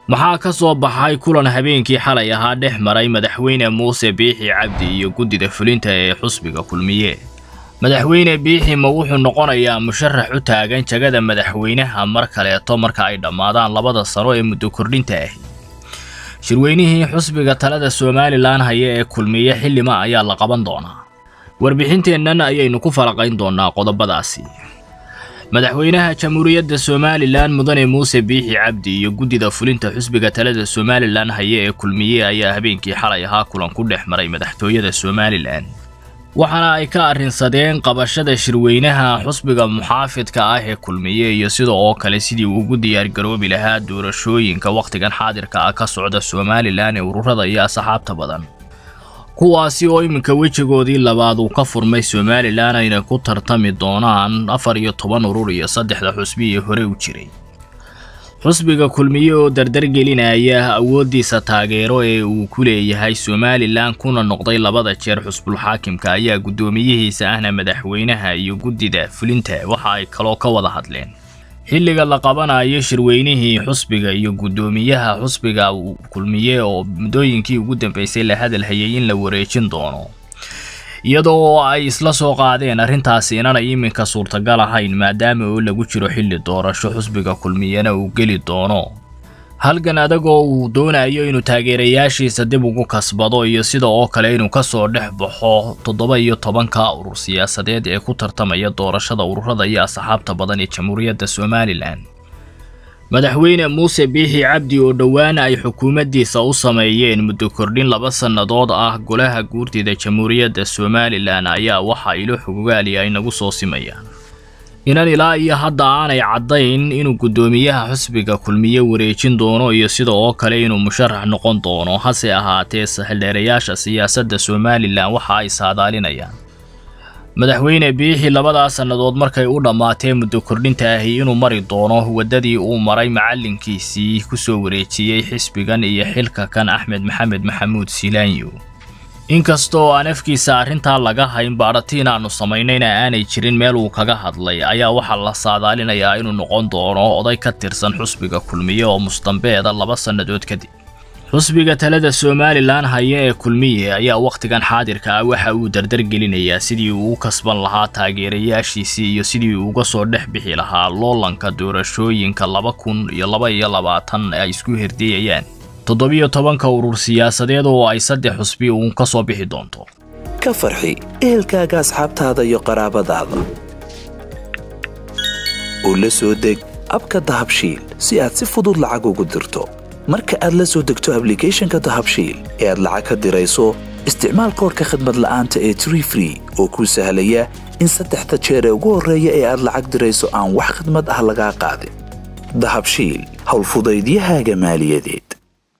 maxaa ka soo baxay kulan habeenkii xalay ahaa dhex maray madaxweyne muuse biixi cabdi iyo guddida fulinta ee xusbiga kulmiye madaxweyne biixi ma wuxuu noqonayaa musharax u taagan jagada madaxweynaha mar kaleeto marka ay dhammaadaan labada sano ee muddo kordhinta ahi shirweynihii xusbiga talada somalilan haya ee kulmiye xildhima ayaa la qaban doonaa warbixinteennan ayaynu ku falaqayn doonaa qodobadaasi madaxweynaha jamhuuriyadda somalilan mudane muuse biixi cabdi iyo guddida fulinta xusbiga talada somalilan haya ee kulmiye ayaa habeenkii xalay ahaa kulan ku dhex maray madaxtooyada somalilan waxaana ay ka arrinsadeen qabashada shirweynaha xusbiga muxaafidka ah ee kulmiye iyo sida oo kale sidii uu ugu diyaargaroobi lahaa doorashooyinka wakhtigan xaadirka ah ka socda somalilan ee ururada iyo asxaabta badan kuwaasi oo iminka wejigoodii labaad uu ka furmay somalilan ayna ku tartami doonaan afar iyo toban urur iyo saddexda xusbi ee hore u jiray xusbiga kulmiye oo dardargelinaya awooddiisa taageero ee uu ku leeyahay somalilan kuna noqday labada jeer xusbulxaakimka ayaa guddoomiyihiisa ahna madaxweynaha iyo guddida fulinta waxa ay kaloo ka wada hadleen xilliga la qabanayo shirweynihii xusbiga iyo guddoomiyaha xusbiga kulmiye oo muddooyinkii ugu dambeysay la hadalhayay in la wareejin doono iyadoo ay isla soo qaadeen arrintaasi inanay iminka suurtagal ahayn maadaama oo lagu jiro xilli doorasho xusbiga kulmiyena uu geli doono halgan adagoo uu doonayo inuu taageerayaashiisa dib ugu kasbado iyo sida oo kale inuu ka soo dhex baxo toddoba iyo tobanka urur siyaasadeed ee ku tartamaya doorashada ururada iyo asxaabta badan ee jamhuuriyadda somalilan madaxweyne muuse biixi cabdi oo dhowaan ay xukuumaddiisa u sameeyeen muddo kordhin laba sannadood ah golaha guurtida jamhuuriyadda somalilan ayaa waxa ilo xogogaali ay nagu soo simayaan inan ilaa iyo hadda aanay caddayn inuu guddoomiyaha xusbiga kulmiye wareejin doono iyo sida oo kale inuu musharax noqon doono hase ahaatee sahildheerayaasha siyaasadda somalilan waxa ay saadaalinayaan madaxweyne biixi labadaa sannadood markay u dhammaatee muddo kordhinta ahi inuu mari doono waddadii uu maray macallinkiisii ku soo wareejiyey xisbigan iyo xilka kan axmed maxamed maxamuud silaanyo inkastoo aan afkiisa arrintaa laga hayn baadhatiin aanu samaynayna aanay jirin meel uu kaga hadlay ayaa waxaa la saadaalinayaa inuu noqon doono oday ka tirsan xusbiga kulmiye oo mustambeeda laba sannadood kadib xusbiga talada somalilan haya ee kulmiye ayaa wakhtigan xaadirka ah waxa uu dardargelinayaa sidii uu u kasban lahaa taageerayaashiisii iyo sidii uu uga soo dhex bixi lahaa loolanka doorashooyinka laba kun iyo laba iyo labaatan ay isku herdiyayaan toddobiyo tobanka urur siyaasadeed oo ay saddex xusbi uun ka soo bixi doonto ka farxi ehelkaaga asxaabtaada iyo qaraabadaada oo la soo deg abka dahabshiil si aad si fudud lacag ugu dirto marka aad la soo degto ablicathonka dahabshiil ee aad lacag ka dirayso isticmaal koorka khadmad la'aanta ee tree free oo kuu sahlaya in saddexda jeer ee ugu horreeya ee aad lacag dirayso aan wax khadmad ah lagaa qaadin dahabshiil howlfudaydiyahaaga maaliyadeed